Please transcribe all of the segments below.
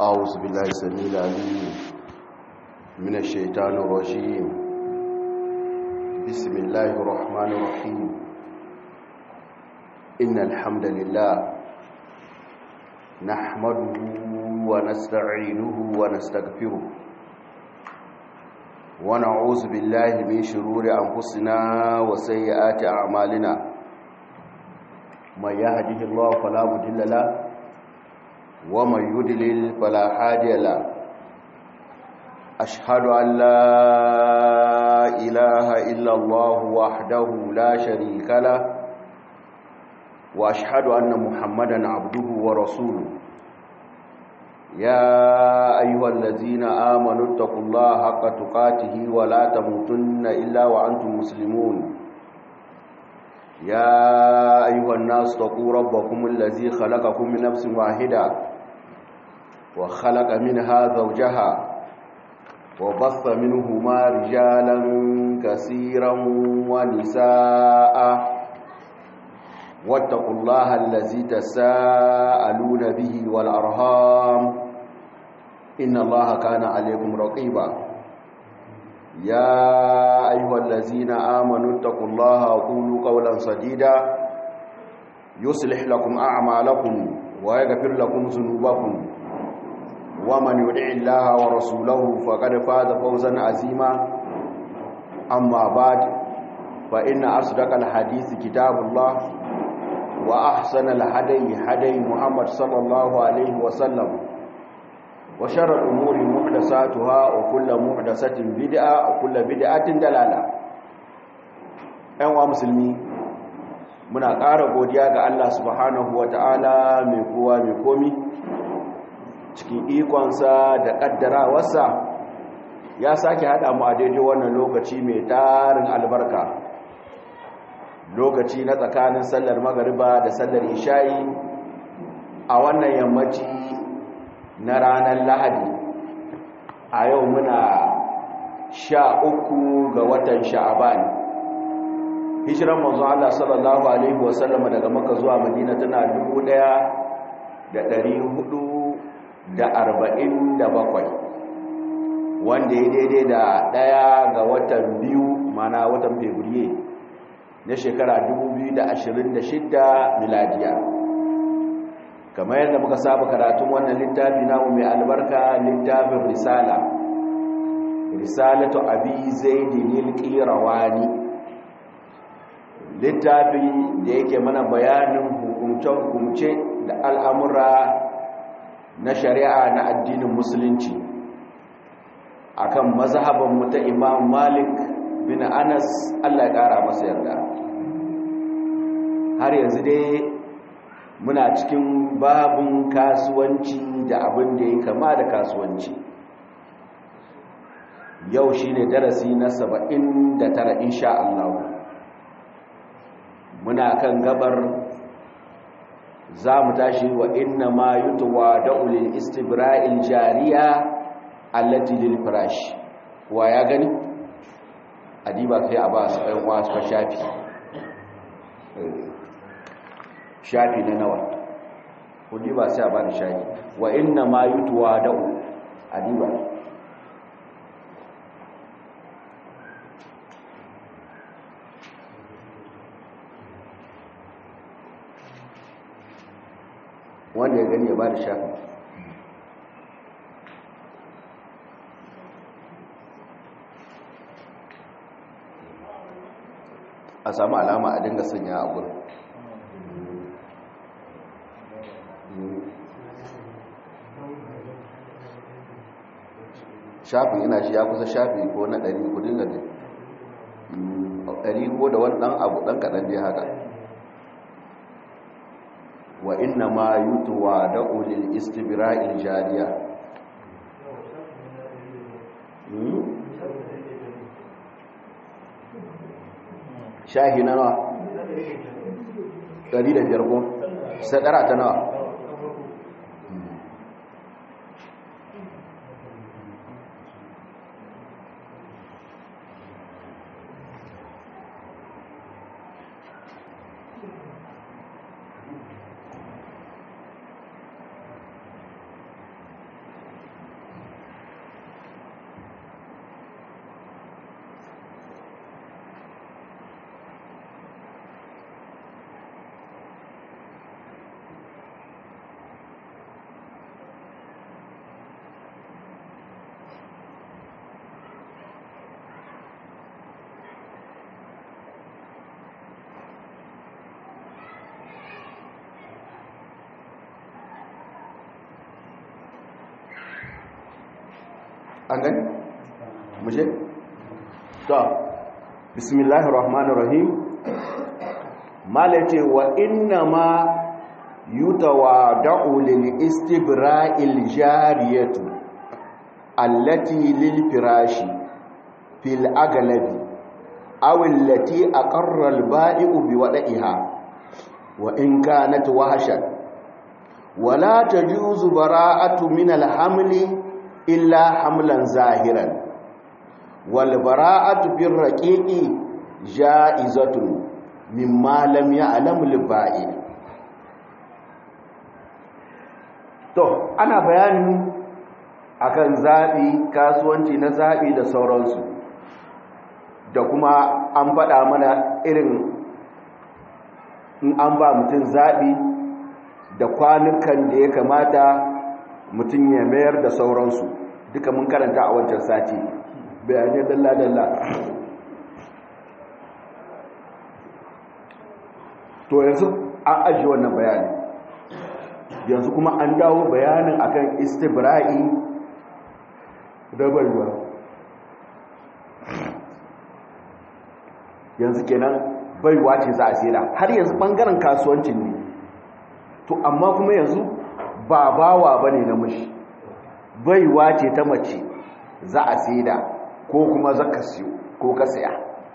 أعوذ بالله السميع العليم من الشيطان الرجيم بسم الله الرحمن الرحيم إن الحمد لله نحمده ونستعينه ونستغفره ونعوذ بالله من شرور أنفسنا وسيئات أعمالنا من يهده الله فلا مضل له ومن يدلل فلا هادي له أشهد أن لا إله إلا الله وحده لا شريك له وأشهد أن محمدا عبده ورسوله يا أيها الذين آمنوا اتقوا الله حق تقاته ولا تموتن إلا وأنتم مسلمون يا أيها الناس اتقوا ربكم الذي خلقكم من نفس واحدة وخلق منها زوجها وبث منهما رجالا كثيرا ونساء واتقوا الله الذي تساءلون به والأرهام إن الله كان عليكم رقيبا يا أيها الذين آمنوا اتقوا الله وقولوا قولا سديدا يصلح لكم أعمالكم ويغفر لكم ذنوبكم ومن يدع الله ورسوله فقد فاز فوزا عظيما أما بعد فإن أصدق الحديث كتاب الله وأحسن الهدي هدي محمد صلى الله عليه وسلم وشر الأمور محدثاتها وكل محدثة بدعة وكل بدعة دلالة أيها مسلمين muna ƙara godiya ga Allah subhanahu wa ta'ala mai kowa mai komi cikin ikonsa da ƙaddarawarsa ya sake haɗa mu a daidai wannan lokaci mai tarin albarka lokaci na tsakanin sallar magariba da sallar isha'i a wannan yammaci na ranar lahadi a yau muna sha uku ga watan sha'aban hijiran manzo Allah sallallahu alaihi wasallama daga maka zuwa madina tana dubu ɗaya da ɗari hudu da arba'in da bakwai wanda ya daidai da ɗaya ga watan biyu mana watan fevrier na shekara 2026 miladiya kamar yadda muka saba karatun wannan littafi namu mai albarka littafin risala risalatu abi zaidin al-qirawani littafi da yake mana bayanin hukumce-hukumce da al'amura na shari'a na addinin musulunci akan mazhaban mu ta imam malik bin anas allah ya kara masa yarda har yanzu dai muna cikin babin kasuwanci da abin da ya kama da kasuwanci yau shi ne darasi na saba'in da tara insha Allah muna kan gabar za mu tashi wa inna ma yutuwa da'ulil istibra'il jariya allati lil firash wa ya gani adiba kai a ba su ɗan wasu shafi shafi na nawa kudi ba sai a ba da shafi wa inna ma yutuwa da'u adiba wanda ya gani ya ba da shafi a samu alama a dinga sanya a gurin shafi ina shi ya kusa shafi ko na ɗari kudin da ɗari ko da wani ɗan abu ɗan kaɗan dai haka wa inna ma yutuwa da ulil istibira'il jariya shahi na nawa ɗari da biyar ko sadara ta nawa an gani mushe to bismillahir rahmanir rahim malace wa inna ma yutawada'u lil istibra'il jariyatu allati lil firashi fil aglabi aw allati aqarra al ba'i'u bi wada'iha wa in kanat wahshan wala tajuzu bara'atu min al hamli illa hamlan zahiran wal bara'atu bir raqiqi ja'izatun mimma lam ya'lam al ba'i to ana bayanin akan zabi kasuwanci na zabi da sauransu da kuma an faɗa mana irin in an ba mutum zaɓi da kwanukan da ya kamata mutum ya mayar da sauransu duka mun karanta a wancan sati bayanai dalla-dalla to yanzu an ajiye wannan bayani yanzu kuma an dawo bayanin akan istibra'i da baiwa yanzu kenan baiwa ce za a sera har yanzu bangaren kasuwancin ne to amma kuma yanzu ba bawa ba ne na mashi baiwa ce ta mace za a sera ko kuma za ka siyo ko ka saya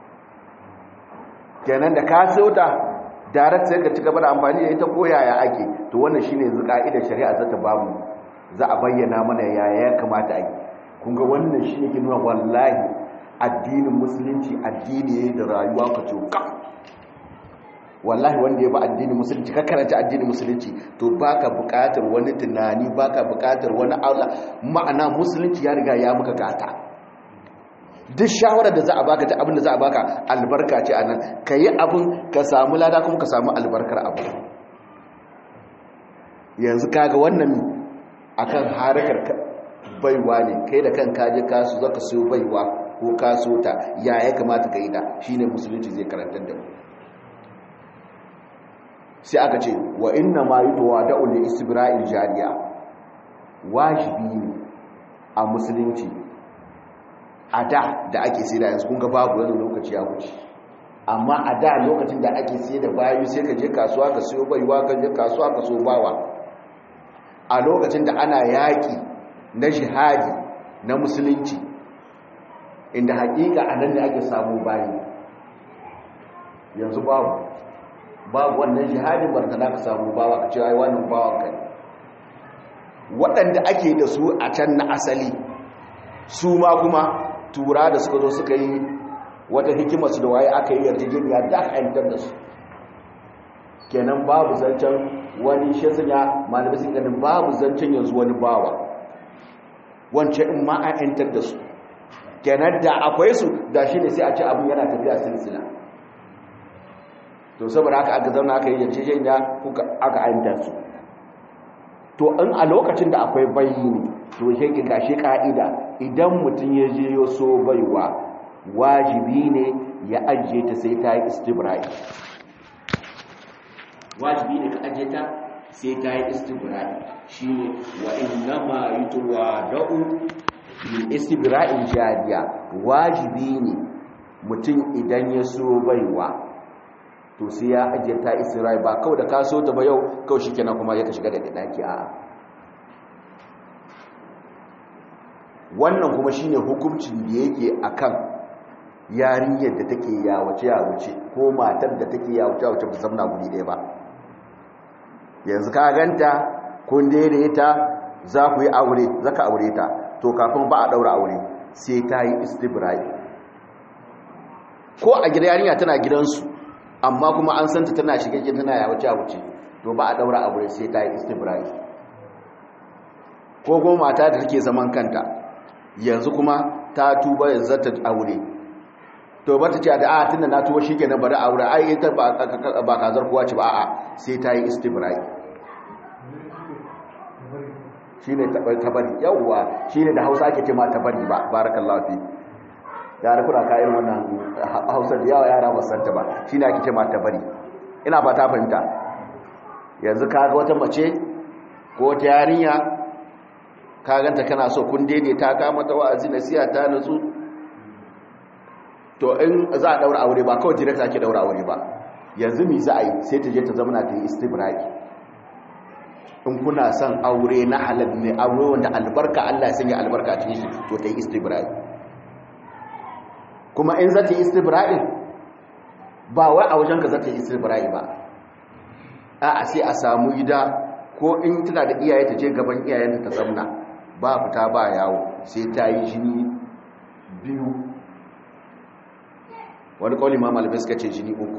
kenan da ka siyo ta direct sai ka ci gaba da amfani da ita ko yaya ake to wannan shine yanzu ka'idar shari'a za ta bamu za a bayyana mana yaya ya kamata a yi kun ga wannan shine ke nuna wallahi addinin musulunci addini ne da rayuwa ka ce ka wallahi wanda ya ba addinin musulunci ka karanta addinin musulunci to baka buƙatar wani tunani baka buƙatar wani aula ma'ana musulunci ya riga ya maka gata duk shawarar da za a baka ta abin da za a baka albarka ce anan ka yi abin ka samu lada kuma ka samu albarkar abu yanzu kaga wannan akan harakar baiwa ne kai da kan kaje kasu zaka siyo baiwa ko kaso ta ya ya kamata ka yi da shine musulunci zai karantar da mu sai aka ce wa inna ma yutuwa da'ul li istibra'il jariya wajibi ne a musulunci a da da ake sai da yanzu kun ga babu wani lokaci ya wuce amma a da lokacin da ake sai da bayu sai ka je kasuwa ka siyo baiwa ka je kasuwa ka so bawa a lokacin da ana yaƙi na jihadi na musulunci inda haƙiƙa a nan ne ake samu bayi yanzu babu babu wannan jihadin bartana ka samu bawa ka ce ai wannan bawan ka ne waɗanda ake da su a can na asali su ma kuma tura da suka zo suka yi wata hikimarsu da waye aka yi yarjejeniya da aka yantar da su kenan babu zancen wani shi ya malamai sun ganin babu zancen yanzu wani bawa wancan in ma an yantar da su kenan da akwai su da shi ne sai a ce abin yana tafiya silsila to saboda haka aka zauna aka yi yarjejeniya kuka aka yantar su to in a lokacin da akwai bayi to shi ki gashi ka'ida idan mutum ya je yo so baiwa wajibi ne ya ajiye ta sai ta yi istibrai wajibi ne ka ajiye ta sai ta yi istibrai shine wa innama yutwada'u bil istibra'il jadiya wajibi ne mutum idan ya so baiwa to sai ya ajiye ta istibrai ba kawai da ka so ta ba yau kawai shikenan kuma ya ka shiga da daki a'a wannan kuma shine hukuncin da yake akan yarinyar da take yawace yawace ko matar da take yawace yawace ba zamna guri ɗaya ba yanzu ka ganta kun daidaita za ku yi aure zaka aure ta to kafin ba a daura aure sai ta yi istibrai ko a gida yarinya tana gidansu amma kuma an santa tana shigage tana yawace yawace to ba a daura aure sai ta yi istibrai ko kuma mata da take zaman kanta yanzu kuma ta tuba yanzu ta aure to ba ta ce da a tunda na tuba shikenan bari aure ai ita ba kazar kowa ce ba a'a sai ta yi istibrai shine tabari yawwa shine da Hausa ake ce ma tabari ba barakallahu fi ya rufu da kayan wannan Hausa da yawa yara ba santa ba shine ake ce ma tabari ina ba ta fahimta yanzu kaga wata mace ko ta yarinya ka ganta kana so kun daidaita ka mata wa'azi nasiha ta nutsu to in za a daura aure ba kawai direct ake daura aure ba yanzu mi za a yi sai ta je ta zama ta yi istibra'i in kuna son aure na halal ne aure wanda albarka Allah ya sanya albarka a cikin shi to ta yi istibra'i kuma in za ta yi istibra'i ba wai a wajen ka za ta yi istibra'i ba a sai a samu gida ko in tana da iyaye ta je gaban iyayenta ta zamna ba fita ba yawo sai ta yi jini biyu wani kawai ma malamai suka ce jini uku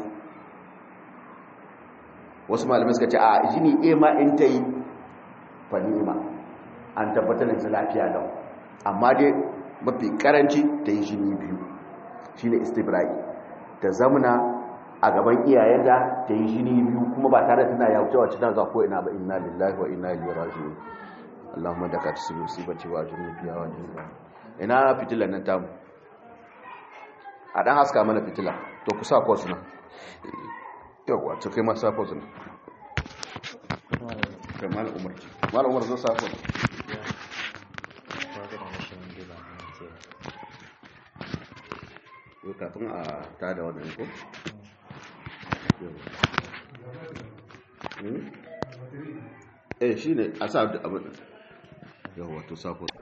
wasu malamai suka ce a jini a ma in ta yi fanima an tabbatar da lafiya lau amma dai mafi karanci ta yi jini biyu shi ne istibrai ta zamna a gaban iyayenta ta yi jini biyu kuma ba tare tana ya wuce wacce za ko ina ba inna lillahi wa inna ilaihi raji'un Allahumma da ka tsiri musibati wa jinni fiya wa jinni ina fitilan nan tamu a dan haska mana fitila to ku sa kwas nan yawa to kai ma sa kwas nan kamar umar mal umar zo sa kwas ko kafin a ta da wannan ko eh shine a sa abin yawa to sa kwas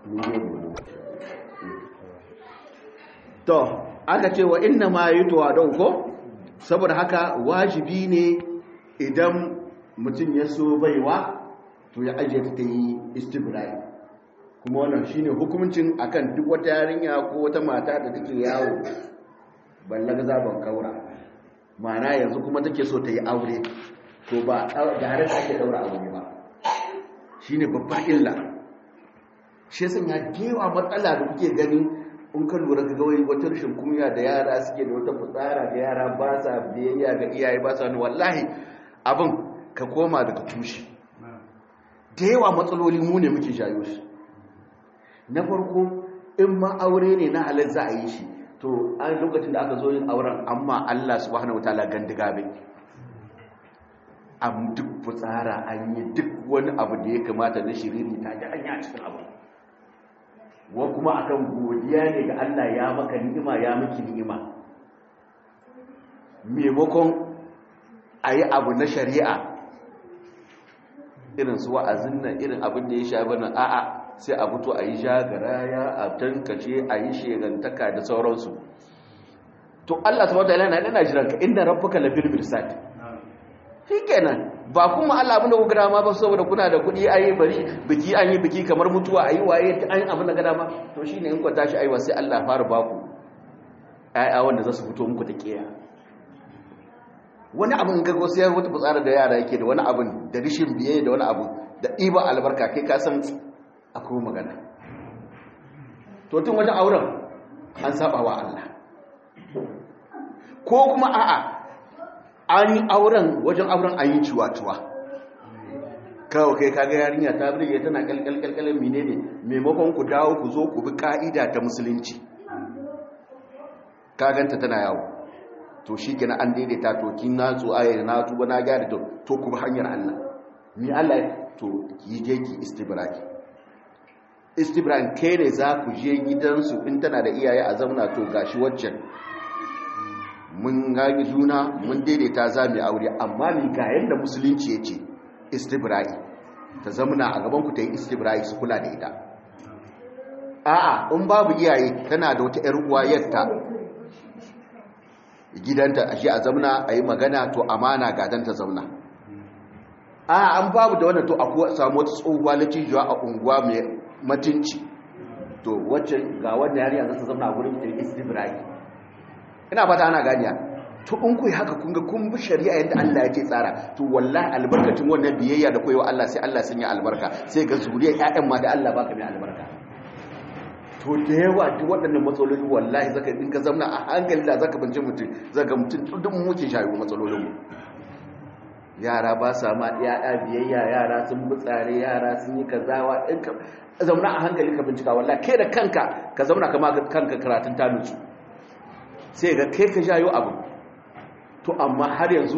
to aka ce wa inna ma yi tuwa don ko saboda haka wajibi ne idan mutum ya so baiwa to ya ajiye ta yi istibrai kuma wannan shine hukuncin akan duk wata yarinya ko wata mata da take yawo ballaga zaban kaura ma'ana yanzu kuma take so ta yi aure to ba da har ake daura aure ba shine babbar illa shi sun ya gewa matsala da kuke gani in ka lura ga gawai wata rashin kunya da yara suke da wata fitsara da yara ba sa biyayya ga iyaye ba sa wallahi abin ka koma daga tushe da yawa matsaloli mu ne muke shayo shi na farko in ma aure ne na halar za a yi shi to an lokacin da aka zo yin auren amma Allah subhanahu wataala gandiga bai am duk fitsara an yi duk wani abu da ya kamata na shiriri ta ji an yi a cikin abu wa kuma akan godiya ne ga Allah ya maka ni'ima ya miki ni'ima maimakon a yi abu na shari'a irin su wa'azin nan irin abin da ya sha bana a'a sai a fito a yi shagaraya a tankace a yi shegantaka da sauransu to Allah ta wata yana yana jiran ka inda rabbuka labil mirsad shikenan ba kuma Allah abin da kuka dama ba saboda kuna da kuɗi ayi bari biki an yi biki kamar mutuwa ayi waye ta an abin da ga dama to shine in ku tashi aiwa sai Allah fara baku ayya wanda za su fito muku da kiya wani abin ga go sai wata fitsara da yara yake da wani abin da rishin biye da wani abu da iba albarka kai ka san akwai magana to tun wajen auren an saba wa Allah ko kuma a'a an yi auren wajen auren an yi ciwa-ciwa kawo kai kaga yarinya ta birge tana kalkalkalkalin mine ne maimakon ku dawo ku zo ku bi ka'ida ta musulunci kaganta tana yawo to shi gina an daidaita to kin na tso ayyana na tuba na gyara to to ku bi hanyar Allah mi Allah to ki je ki istibraki istibran kai ne za ku je gidansu in tana da iyaye a zauna to gashi waccan mun gagi juna mun daidaita za mu aure amma ni ga yadda musulunci ya ce istibra'i ta zamuna a gabanku ta yi istibra'i su kula da ita a'a in babu iyaye tana da wata 'yar uwa yadda gidanta a shi a zamuna a yi magana to amana gadan ta zauna a'a an babu da wannan to a samu wata tsohuwa na cijiwa a unguwa mai matinci to wacce ga wannan yariya za ta zauna a gurin ta yi istibra'i ina fata ana ganiya to in ku haka kun ga kun bi shari'a yadda Allah ya ce tsara to wallahi albarkacin wannan biyayya da koyewa Allah sai Allah sun yi albarka sai ga zuriyar ƴaƴan ma da Allah baka mai albarka to da yawa duk waɗannan matsaloli wallahi zaka in ka zauna a hankali da zaka bince mutum zaka mutum duk muke shayo matsalolin mu yara ba sa ma ƴaƴa biyayya yara sun bi tsare yara sun yi kazawa in ka zauna a hankali ka bincika wallahi kai da kanka ka zauna kama kanka karatun tanusu sai ga kai ka jayo abu to amma har yanzu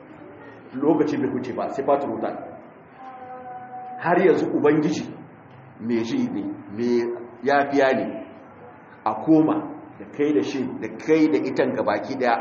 lokaci bai huce ba sai fatu rutan har yanzu ubangiji mai shi ne mai yafiya ne a koma da kai da shi da kai da itan baki daya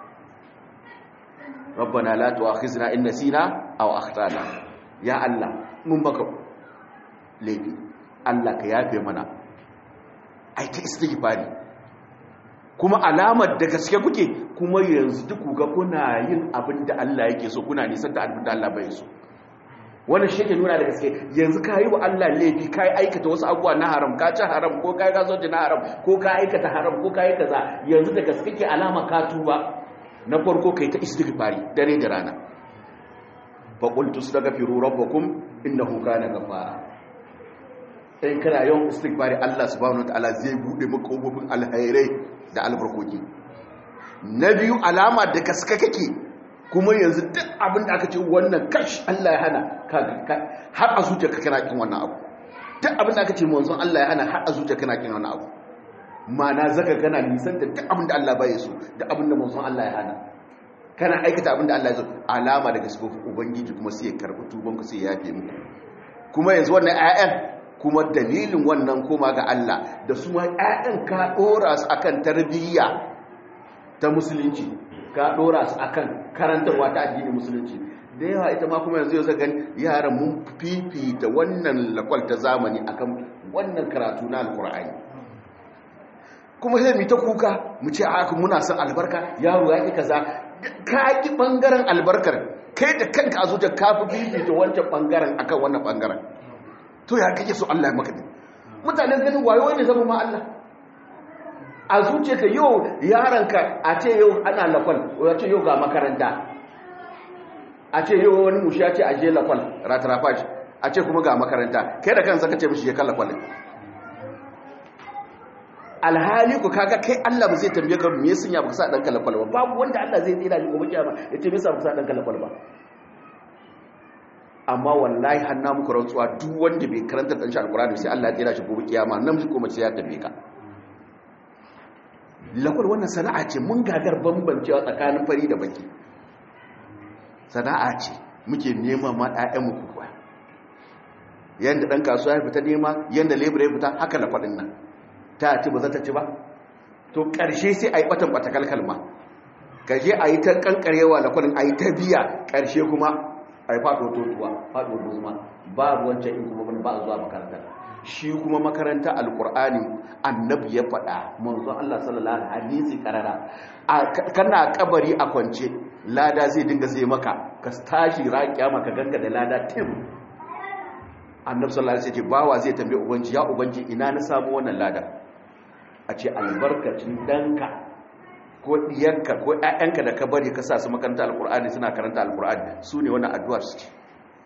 rabbana la tu'akhizna in nasina aw akhtana ya Allah mun baka laifi Allah ka yafe mana ai ta istighfari kuma alamar da gaske kuke kuma yanzu duk ga kuna yin abin da Allah yake so kuna nisan da abin da Allah bai so wannan shi ke nuna da gaske yanzu ka yi wa Allah laifi ka yi aikata wasu abubuwa na haram ka ci haram ko ka yi gasoci na haram ko ka aikata haram ko ka yi kaza yanzu da gaske ke alama ka tuba na farko kai ta istighfari dare da rana fa qultu astaghfiru rabbakum innahu kana ghafara in kana yawan istighfari Allah subhanahu wataala zai bude maka kofofin alhairai da albarkoki na biyu alama da gaske kake kuma yanzu duk abin da aka ce wannan kash Allah ya hana har a zuciya ka kana kin wannan abu duk abin da aka ce manzon Allah ya hana har a zuciya kana kin wannan abu mana zaka kana nisan da duk abin da Allah bai so da abin da manzon Allah ya hana kana aikata abin da Allah ya so alama daga sifofin ubangiji kuma sai ya karbi tuban ku sai ya yafe muku kuma yanzu wannan ayyan kuma dalilin wannan koma ga Allah da su ma ayyan ka dora su akan tarbiyya ta musulunci ka dora su akan karantarwa ta addinin musulunci da yawa ita ma kuma yanzu yau gani yaran mun fifita wannan lakwal ta zamani akan wannan karatu na alkur'ani kuma sai mu ta kuka mu ce haka muna son albarka yaro ya ki kaza ka ki bangaren albarkar kai da kanka a zuciya ka fi fifita wancan bangaren akan wannan bangaren to ya kake so Allah ya maka din mutanen ganin wayo ne zama ma Allah a zuciya ka yau yaranka a ce yau ana lakwal ya ce yau ga makaranta a ce yau wani mushi ya ce a je lakwal ratarafaj a ce kuma ga makaranta kai da kansa ka ce mishi ya kan lakwal alhali ku kaga kai Allah ba zai tambaye ka me yasa ya baka sa danka lakwal ba babu wanda Allah zai tsira ni gobe kiyama ya ce me yasa baka sa danka lakwal ba amma wallahi hanna muku rantsuwa duk wanda bai karanta dan shi alqur'ani sai Allah ya tsira shi gobe kiyama nan shi kuma sai ya tambaye ka lakwal wannan sana'a ce mun gagar bambancewa tsakanin fari da baki sana'a ce muke nema ma ɗayanmu kuwa yadda ɗan kasuwa ya fita nema yadda lebura ya fita haka na faɗin nan ta ci ba za ta ci ba to ƙarshe sai a yi ɓatan ɓata kalkalma ƙarshe a yi ta ƙanƙarewa da kwanin a yi ta biya ƙarshe kuma a yi faɗo totuwa faɗo dozuma babu wancan in kuma ba a zuwa makaranta shi kuma makaranta alƙur'ani annabi ya faɗa manzo Allah sallallahu alaihi hadisi karara kana kabari a kwance lada zai dinga sai maka ka tashi raƙiya maka ganga da lada tim annabi sallallahu alaihi wasallam bawa zai tambaye ubangi ya ubangi ina na samu wannan lada a ce albarkacin danka ko diyarka ko ƴaƴanka da ka bari ka sa su makaranta alqur'ani suna karanta alqur'ani su ne wannan addu'ar su ce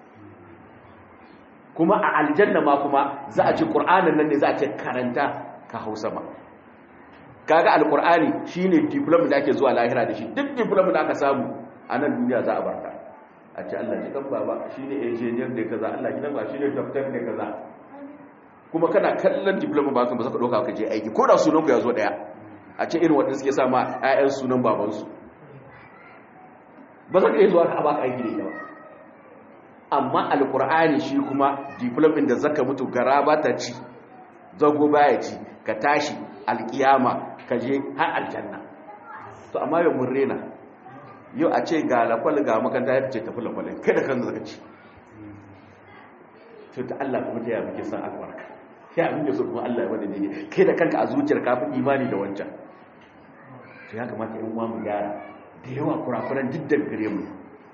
kuma a aljanna ma kuma za a ce qur'anin nan ne za a ce karanta ka hausa ma kaga alqur'ani shine diploma da ake zuwa lahira da shi duk diploma da aka samu a nan duniya za a barka a ce Allah ji kan baba shine engineer da kaza Allah ji ba shine doctor da kaza kuma kana kallon diploma ba kan ba ka doka ka je aiki ko da sunan ku ya zo daya a ce irin wanda suke sa ma ƴaƴan sunan baban su ba za ka yi zuwa ka baka aiki da ita ba amma alqur'ani shi kuma diploma da zaka mutu gara ba ta ci zago baya ci ka tashi alkiyama ka je har aljanna to amma yau mun rena yau a ce ga lakwal ga makanta ya fice tafi lakwalin kai da kan zaka ci to ta Allah kuma ta yi muke san albarka sai abin da so kuma Allah ya wada daidai kai da kanka a zuciyar ka fi imani da wancan to ya kamata yan uwa mu gyara da yawa kurakuran duk da gare mu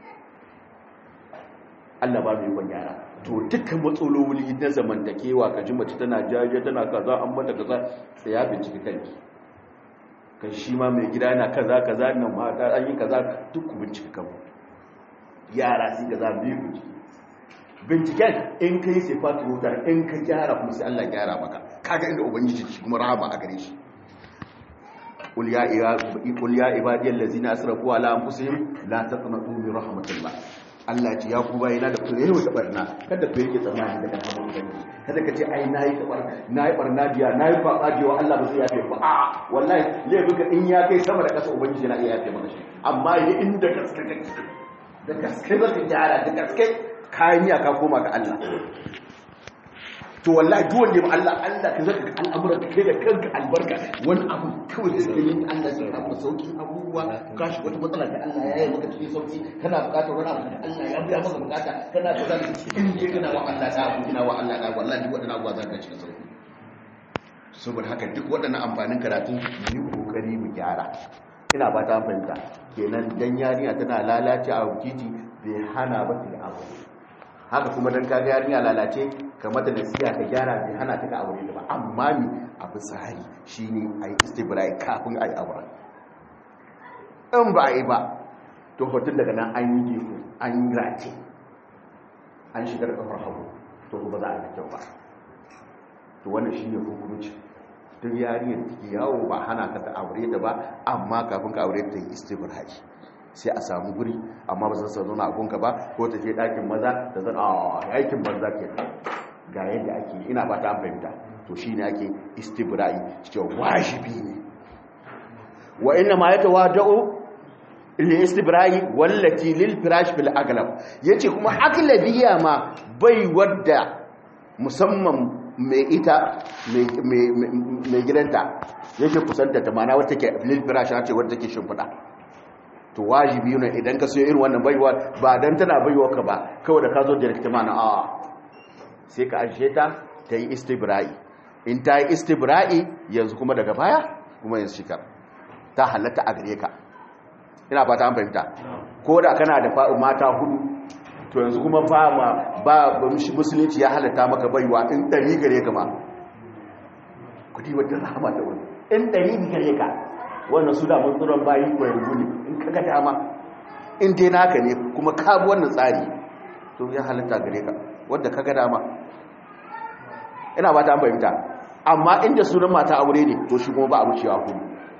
Allah ba mu yi kwan gyara to dukkan matsaloli na zamantakewa ka ji mace tana jaje tana kaza an mata kaza sai ya bincike kanki kan shi ma mai gida yana kaza kaza nan mata an yi kaza duk ku bincike kanku yara sai kaza biyu ku binciken in kai sai fatu wuta in ka gyara kuma sai Allah gyara maka kaga inda ubangiji shi kuma rahama a gare shi qul ya qul ya ibadiyal ladzina asrafu ala anfusihim la taqnatu min rahmatillah Allah ce ya ku bayina da kure wata barna kada ku yake tsammani daga hannun ubangiji kada ka ce ai nayi kabar nayi barna diya nayi kwaba diya Allah ba zai yafe ba a wallahi laifin ka in ya kai sama da kasa ubangiji na iya yafe maka shi amma yi inda gaske kake da gaske zaka gyara da gaske kayan ya ka koma ga Allah to wallahi duk wanda ya Allah Allah ka zaka al'amuran ka kai da kanka albarka wani abu kawai da sai yin Allah sai ka maka sauki abubuwa ka shi wata matsala da Allah ya yi maka cikin sauki kana bukatar wani abu da Allah ya biya maka bukata kana da zaka in je kana wa Allah da abu kana wa Allah da wallahi duk wadannan abubuwa zaka cikin sauki saboda haka duk waɗannan amfanin karatu yi kokari mu gyara ina ba ta fahimta kenan dan yarinya tana lalace a titi bai hana ba ta abu haka kuma dan kaga yarinya lalace kamar da nasiha ka gyara bai hana ta ka aure ba amma ni abu sahi shine ayi istibrai kafin ayi aure in ba yi ba to hotun daga nan an yi gefe an yi race an shigar kafar hagu to ba za a yi kyau ba to wannan shine hukunci duk yariyar take yawo ba hana ka ta aure ta ba amma kafin ka aure ta yi istibrai sai a samu guri amma ba zan sa zauna a gunka ba ko ta je ɗakin maza da zan a aikin banza ke ga yadda ake ina ba ta fahimta to shi ne ake istibra'i cewa wajibi ne wa inna ma ya tawada'u li istibra'i wallati lil firash bil aglab yace kuma aglabiya ma bai wadda musamman mai ita mai gidanta yake kusanta ta mana wata ke lil firash ce wadda take shimfiɗa to wajibi ne idan ka sayo irin wannan baiwa ba dan tana baiwa ka ba kawai da ka zo direct mana a sai ka ajiye ta ta yi istibra'i in ta yi istibra'i yanzu kuma daga baya kuma yanzu shikar ta halatta a gare ka ina fata an fahimta ko da kana da mata hudu to yanzu kuma ba ma ba musulunci ya halatta maka baiwa in ɗari gare ka ma kudi wata rahama da wani in ɗari gare ka wannan su da matsuran bayi ko yanzu ne in kaga dama in dai naka ne kuma ka bi wannan tsari to ya halatta gare ka wanda kaga dama ina ba ta fahimta amma inda sunan mata aure ne to shi kuma ba a wucewa ku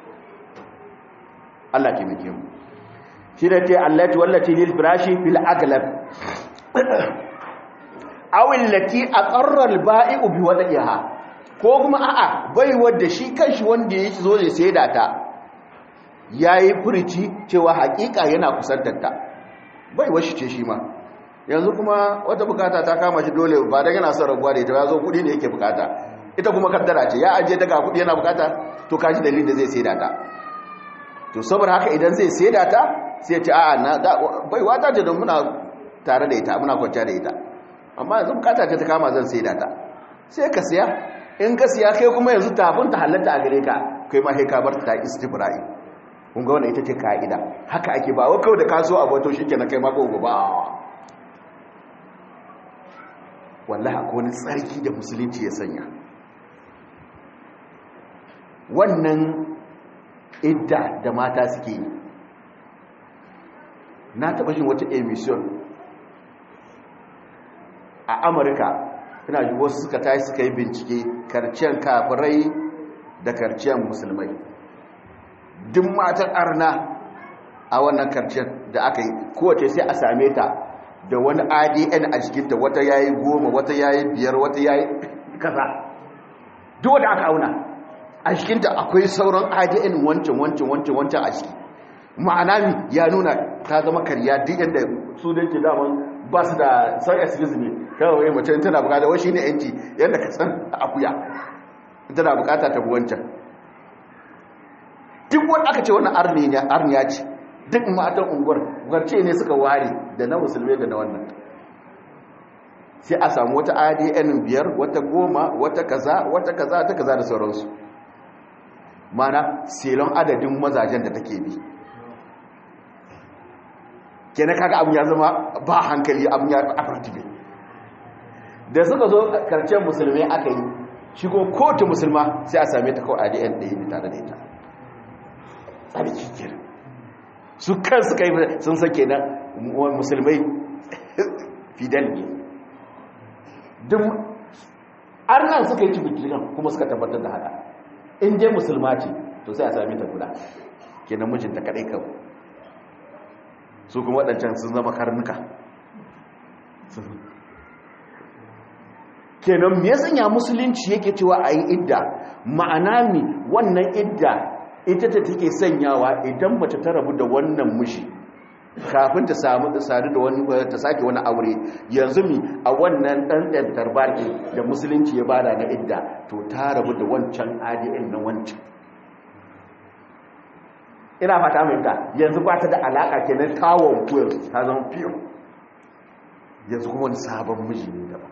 Allah ke mike mu shi da ce allati wallati lil firashi fil aglab aw allati aqarra al ba'i'u bi wadiha ko kuma a'a bai wanda shi kanshi wanda yake zo zai saida ta ya yi furici cewa hakika yana kusantar ta bai washi ce shi ma yanzu kuma wata bukata ta kama shi dole ba da yana son rabuwa da ita ya zo kudi ne yake bukata ita kuma kaddara ce ya ajiye daga kudi yana bukata to kashi dalilin da zai saida ta to saboda haka idan zai saida ta sai ce a'a na bai wata ce don muna tare da ita muna kwanciya da ita amma yanzu bukata ce ta kama zan saida ta sai ka siya in ka siya kai kuma yanzu tafin ta halatta a gare ka kai ma sai ka bar ta istibra'i kun ga wannan ita ce ka'ida haka ake ba wa kawai da ka so abu to shikenan kai ma ko ba wallahi akwai wani tsarki da musulunci ya sanya wannan idda da mata suke yi na taɓa shi wata emission a amurka ina ji wasu suka tashi suka yi bincike karciyar kafirai da karciyar musulmai duk matan arna a wannan karciyar da aka yi kowace sai a same ta da wani adn a jikinta wata yayi goma wata yayi biyar wata yayi kaza duk wanda aka auna a jikinta akwai sauran adn wancan wancan wancan wancan a jiki ma'ana mi ya nuna ta zama karya duk yadda su da ke daman ba su da san excuse me kawai mace tana bukata wai shine yanci yadda ka san akuya tana bukata ta wancan duk wanda aka ce wannan arniya ce duk matan unguwar garce ne suka ware da na musulmai da na wannan sai a samu wata adn biyar wata goma wata kaza wata kaza ta kaza da sauransu mana selon adadin mazajen da take bi kenan kaga abin ya zama ba hankali abin ya abartibe da suka zo karshen musulmai aka yi shigo kotu musulma sai a same ta kawai adn ɗaya ne tare da ita tsarki kira su kan suka yi sun sake na musulmai fidel ne duk arnan suka yi cikin kuma suka tabbatar da haka in dai musulma ce to sai a sami ta guda kenan mijinta kadai kawai su kuma waɗancan sun zama karnuka kenan me ya sanya musulunci yake cewa a yi idda ma'ana mi wannan idda ita ta take sanyawa idan mace ta rabu da wannan mushi kafin ta samu ta sadu da wani ta sake wani aure yanzu mi a wannan dan dan tarbaki da musulunci ya bada na idda to ta rabu da wancan ADN na wancan ina fata mai ta yanzu ba ta da alaka kenan tawon kuwa ta zama fiyo yanzu kuma wani sabon miji ne daban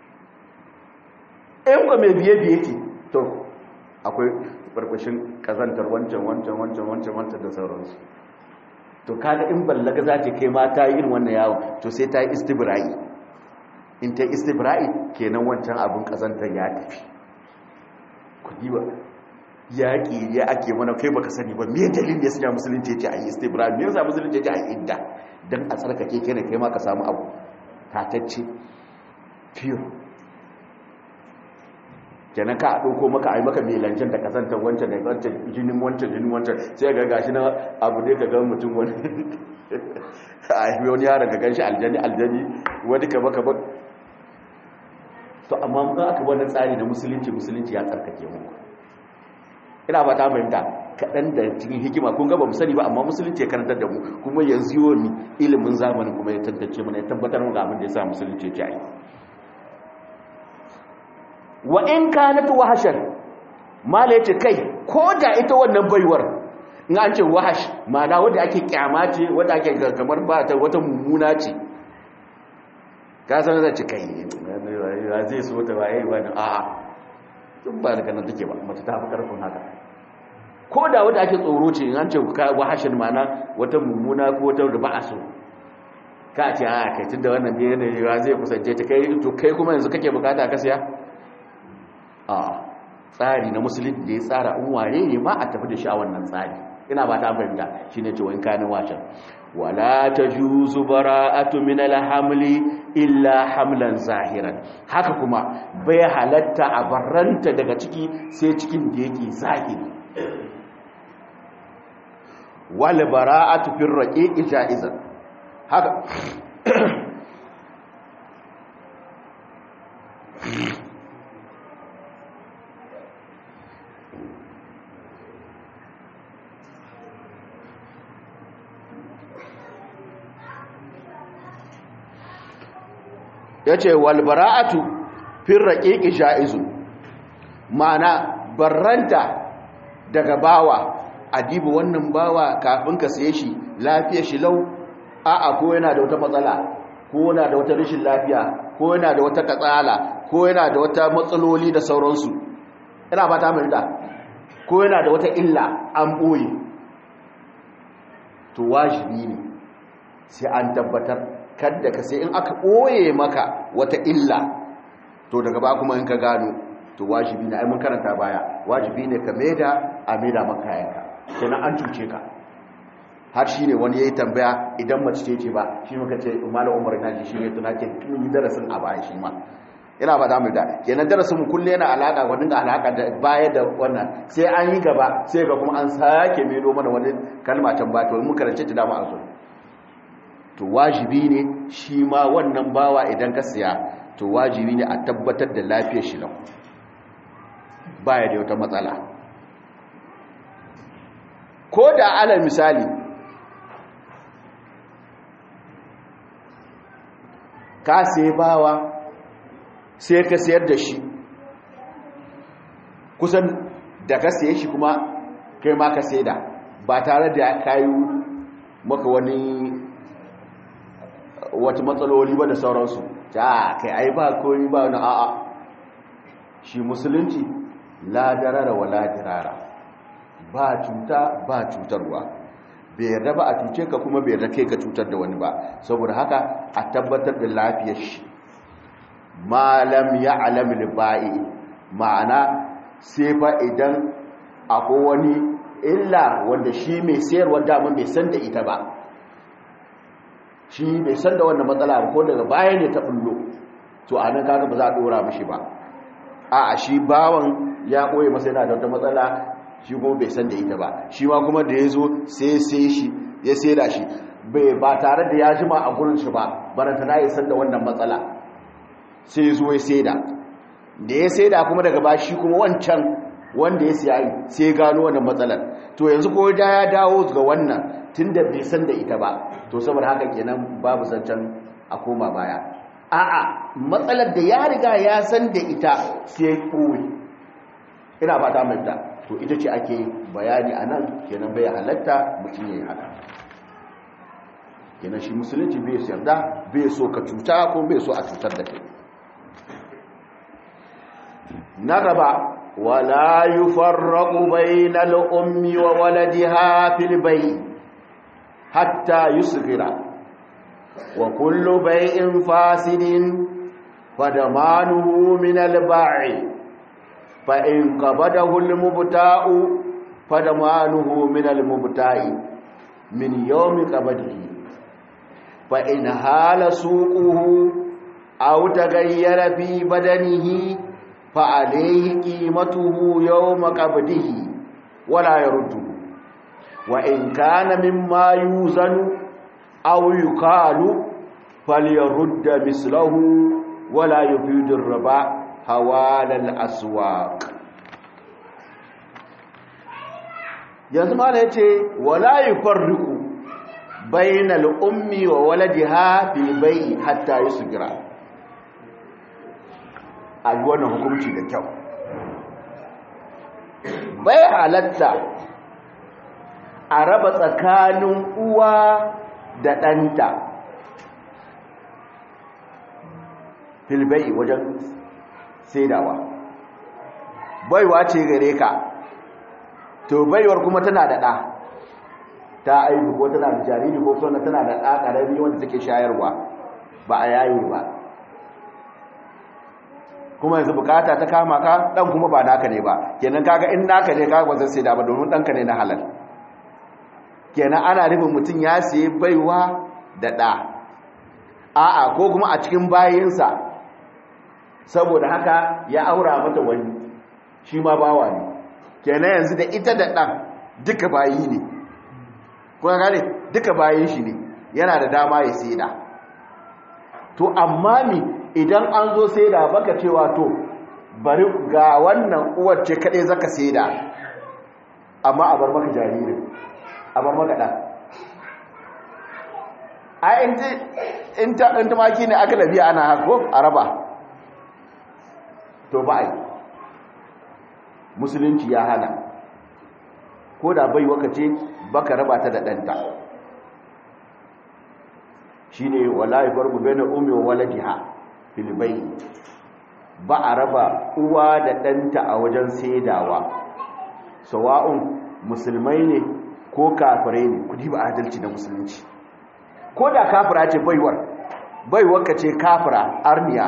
in ba mai biye biye ke to akwai barbashin kazantar wancan wancan wancan wancan wancan da sauransu to kaga in ballaga za ta kai ma ta yi irin wannan yawon to sai ta yi istibra'i in ta yi istibra'i kenan wancan abin kazantar ya tafi kudi ba yaƙi ya ake mana kai baka sani ba me dalilin da ya sanya musulunci ce a yi istibra'i me yasa musulunci ce a yi idda don a tsarkake kai ne kai ma ka samu abu tatacce fiyo kenan ka ɗauko maka a yi maka mai lancen da kasantar wancan da wancan jinin wancan jinin wancan sai ga gashi na abu ne ka gan mutum wani a yi wani yaron ka gan shi aljani aljani wani ka baka ba to amma mun aka wani tsari na musulunci musulunci ya tsarkake mu ina ba ta fahimta kaɗan da cikin hikima kun gaba mu sani ba amma musulunci ya karantar da mu kuma yanzu yiwo ni ilimin zamanin kuma ya tantance mana ya tabbatar mu ga abin da ya sa musulunci ya ci a yi wa in kanat wahashan mala yace kai ko da ita wannan baiwar in an ce wahash ma'ana wanda ake kyama ce wanda ake kamar ba ta wata mummuna ce ka san zai ce kai ya zai so ta waye wani a'a duk ba daga nan take ba mace ta fi karfin haka ko da wanda ake tsoro ce in an ce wahashin ma'ana wata mummuna ko wata da ba a so ka ce a kai tunda wannan ne ne ya zai kusance ta kai to kai kuma yanzu kake bukata ka siya a tsari na musulun da ya tsara in ware ne ma a tafi da shi a wannan tsari ina ba ta fahimta shi ne ce wani kanin wacan wala ta juzu bara'atu min alhamli illa hamlan zahiran haka kuma bai halatta a barranta daga ciki sai cikin da yake zahiri wal bara'atu fil raqiqi ja'izan haka ya ce walbara'atu fin raƙiƙi sha'izu ma'ana barranta daga bawa adibu wannan bawa kafin ka siye shi lafiya shi lau a'a ko yana da wata matsala ko yana da wata rashin lafiya ko yana da wata katsala ko yana da wata matsaloli da sauransu ina ba ta da ko yana da wata illa an ɓoye to wajibi ne sai an tabbatar kadda ka sai in aka ɓoye maka wata illa to daga ba kuma in ka gano to wajibi ne ai mun karanta baya wajibi ne ka maida a maida maka kayanka kenan an cuce ka har shi ne wani ya yi tambaya idan mace ce ce ba shi muka ce malam umar na ji shi ne tuna ke tun yi darasin a baya shi ma ina ba damu da kenan darasin mu kulle yana alaka wani da alaka da baya da wannan sai an yi gaba sai ga kuma an sake melo mana wani kalma can ba to mun karance ta dama a zo to wajibi ne shi ma wannan bawa idan ka siya to wajibi ne a tabbatar da lafiyar shi lau baya da wata matsala ko da alal misali ka sai bawa sai ka sayar da shi kusan da ka saye shi kuma kai ma ka sai da ba tare da kayu maka wani wata matsaloli ba da sauransu ta kai ai ba koyi ba na a'a shi musulunci la darara wa la dirara ba cuta ba cutarwa bai yarda ba a cuce ka kuma bai yarda kai ka cutar da wani ba saboda haka a tabbatar da lafiyar shi malam ya alamil ba'i ma'ana sai fa idan akwai wani illa wanda shi mai sayarwa daman bai san da ita ba shi bai san da wannan matsala ko daga baya ne ta bullo to a nan kaga ba za a dora mishi ba a shi bawan ya ɓoye masa yana da wata matsala shi kuma bai san da ita ba shi ma kuma da ya zo sai sai shi ya sai da shi bai ba tare da ya jima a gurin shi ba baranta na ya san da wannan matsala sai ya zo ya sai da da ya sai da kuma daga ba shi kuma wancan wanda ya siya sai ya gano wannan matsalar to yanzu ko da ya dawo ga wannan tunda bai san da ita ba to saboda haka kenan babu zancen a koma baya a'a matsalar da ya riga ya san da ita sai koyi ina fata mai ta to ita ce ake bayani a nan kenan bai halatta mutum ya yi haka kenan shi musulunci bai yarda bai so ka cuta ko bai so a cutar da kai na gaba wala yufarraqu bainal ummi wa waladiha fil bay hatta yusghira wa kullu bay'in fasidin fadamanuhu min al ba'i fa in qabadahu al mubta'u fadamanuhu min al mubta'i min yawmi qabadihi fa in hala suquhu aw taghayyara fi badanihi فعليه قيمته يوم قبضه ولا يرده وإن كان مما يوزن أو يقال فليرد مثله ولا يفيد الربا حوال الأسواق yanzu ma ya ce wala yi farriku bainal ummi wa waladiha bil bai hatta yusgira a yi wannan hukunci da kyau bai halatta a raba tsakanin uwa da ɗanta filbai wajen saidawa baiwa ce gare ka to baiwar kuma tana da ɗa ta aibu ko tana da jariri ko tana da ɗa ƙarami wanda take shayarwa ba a yayi ba kuma yanzu bukata ta kama ka dan kuma ba naka ne ba kenan kaga in naka ne kaga ba zai sai da ba domin danka ne na halal kenan ana nufin mutum ya siye baiwa da da a'a ko kuma a cikin bayinsa saboda haka ya aura mata wani shi ma bawa ne kenan yanzu da ita da dan duka bayi ne kuma gane duka bayin shi ne yana da dama ya sai da to amma mi idan an zo sai da baka cewa to bari ga wannan uwar ce kaɗai zaka sai da amma a bar maka jaririn a bar maka ɗan a in ta maki ne aka labiya ana hako a raba to ba a yi musulunci ya hana ko da bai waka ce baka raba ta da ɗanta shi ne wala ya fargu bai na umi wa waladiha filibai ba a raba uwa da ɗanta a wajen saidawa sawa'un musulmai ne ko kafirai ne kudi ba adalci na musulunci ko da kafira ce baiwar baiwar ka ce kafira arniya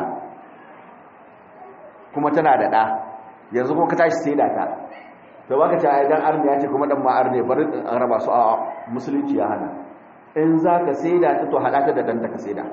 kuma tana da ɗa yanzu kuma ka tashi saida ta to baka ce idan arniya ce kuma ɗan ma arniya bari an raba su a musulunci ya hana in za ka saida ta to haɗa ta da ɗanta ka saida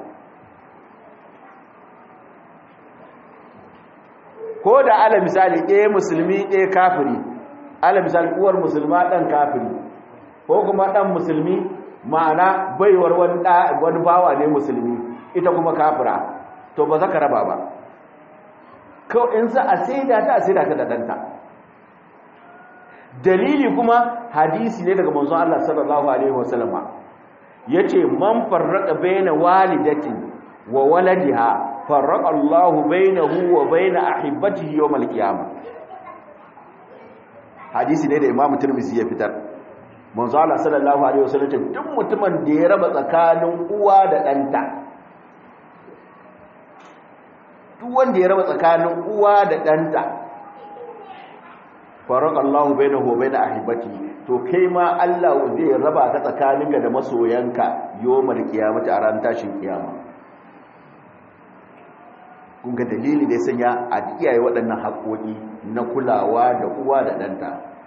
ko da ala misali ɗaya musulmi ɗaya kafiri ala misali uwar musulma ɗan kafiri ko kuma ɗan musulmi ma'ana baiwar wani bawa ne musulmi ita kuma kafira to ba za ka raba ba kawai in za a saida ta a saida ta da ɗanta dalili kuma hadisi ne daga manzon Allah sallallahu alaihi wasallama yace man farraqa baina walidatin wa waladiha farraqa Allahu bainahu wa baina ahibbatihi yawm al-qiyamah hadisi ne da Imam Tirmidhi ya fitar manzo Allah sallallahu alaihi wasallam duk mutumin da ya raba tsakanin uwa da ɗanta duk wanda ya raba tsakanin uwa da ɗanta farraqa Allahu bainahu wa baina ahibbatihi to kai ma Allah zai raba ka tsakaninka da masoyanka yawmal qiyamati a ran tashin kiyama kun ga dalili da ya sanya a iyaye waɗannan haƙoƙi na kulawa da uwa da ɗanta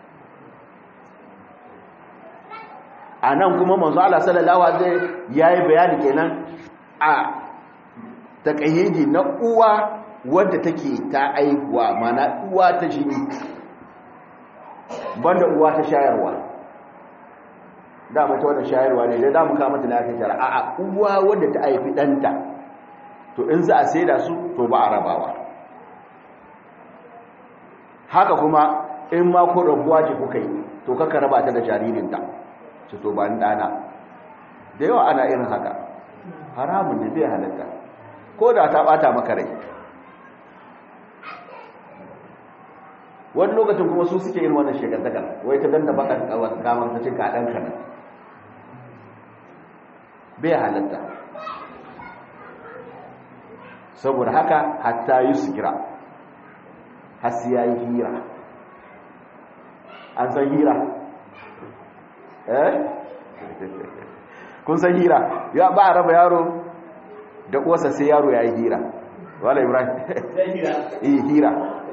a nan kuma manzo Allah sallallahu alaihi yayi bayani kenan a takayyidi na uwa wadda take ta aihuwa mana uwa ta jini banda uwa ta shayarwa da mata wadda shayarwa ne da za mu kama ta lafiya tara a'a uwa wadda ta haifi ɗanta to in za a saida su to ba a rabawa haka kuma in ma ko rabuwa ce kuka yi to kaka raba ta da jaririnta ce to ba ni dana da yawa ana irin haka haramun ne bai halatta ko da ta bata maka rai wani lokacin kuma su suke yin wannan shekartakar wai ta danta baka kamar ta ce kaɗan kanan bai halatta saboda haka hatta yi su gira hasi ya yi hira an san hira eh kun san hira ya ba a raba yaro da kuwasa sai yaro ya yi hira wala ibrahim yi hira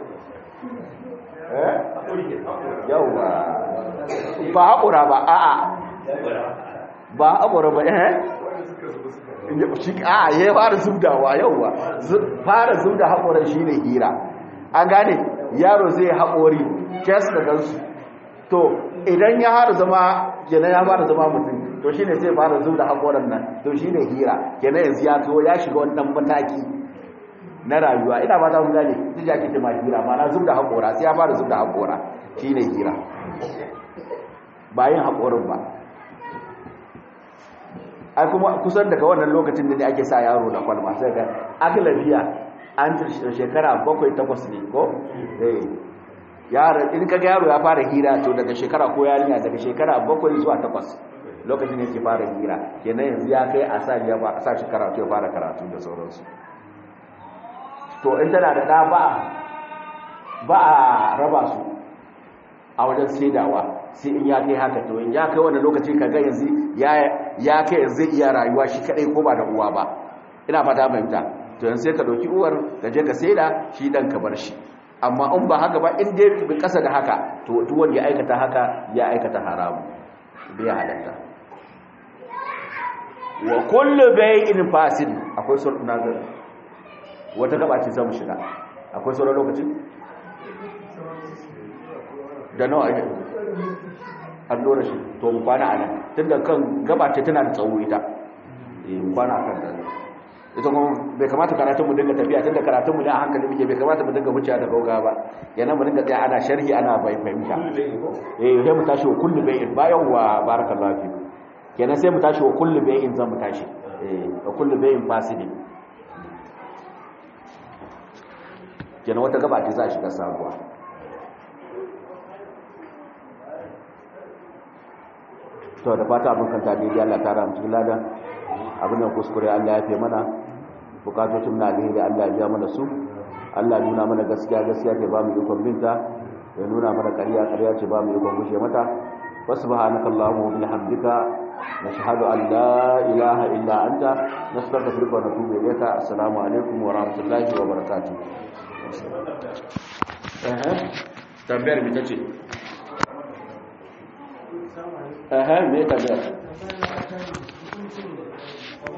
eh yauwa ba haƙura ba a'a ba haƙura ba eh shi a ya fara zubdawa yauwa fara zubda haƙoran shi ne hira an gane yaro zai haƙori kes da gansu to idan ya fara zama kenan ya fara zama mutum to shi ne sai fara zubda haƙoran nan to shi ne hira kenan yanzu ya to ya shiga wannan mataki na rayuwa ina ba ta mun gane duk ya kike ma hira ma na zubda haƙora sai ya fara zubda haƙora shi ne hira ba yin haƙorin ba ai kuma kusan daga wannan lokacin da ne ake sa yaro da kwalma sai ga aglabiya an shekara bakwai takwas ne ko eh yaro in kaga yaro ya fara hira to daga shekara ko yarinya daga shekara bakwai zuwa takwas lokacin ne yake fara hira kenan yanzu ya kai a sa ya a sa shi karatu ya fara karatu da sauransu to in tana da ɗa ba ba a raba su a wajen saidawa sai in ya kai haka to in ya kai wani lokaci ka ga yanzu ya kai yanzu iya rayuwa shi kadai ko ba da uwa ba ina fata fahimta to yanzu sai ka dauki uwar ka je ka saida shi dan ka bar shi amma in ba haka ba in dai bi kasa da haka to duk wanda ya aikata haka ya aikata haramu bai halatta wa kullu bai'in fasid akwai sauran nazar wata gaba ce zamu shiga akwai sauran lokacin da nawa ake an dora shi to mu kwana a nan tun da kan gabata tana da tsawo ita mu kwana a kan da ita kuma bai kamata karatun mu dinga tafiya tun da karatun mu ne a hankali muke bai kamata mu dinga wuce da gauga ba yana mu dinga tsaya ana sharhi ana bai fahimta eh sai mu tashi wa kullu bai'in bayan wa barakallahu fi kenan sai mu tashi wa kullu bai'in zan mu tashi eh wa kullu bai'in fasidi kenan wata gaba ce za a shiga sabuwa to da fata abin kanta daidai Allah ta ramu cikin ladan abin da kuskure Allah ya fi mana bukatocin na alheri Allah ya biya mana su Allah nuna mana gaskiya gaskiya ce ba mu ikon binta ya nuna mana ƙarya ƙarya ce ba mu ikon gushe mata wa subhanaka allahumma wa bihamdika nashhadu an la ilaha illa anta nastaghfiruka wa natubu ilayka assalamu alaikum wa rahmatullahi wa barakatuh eh tambayar mi tace eh me tambayar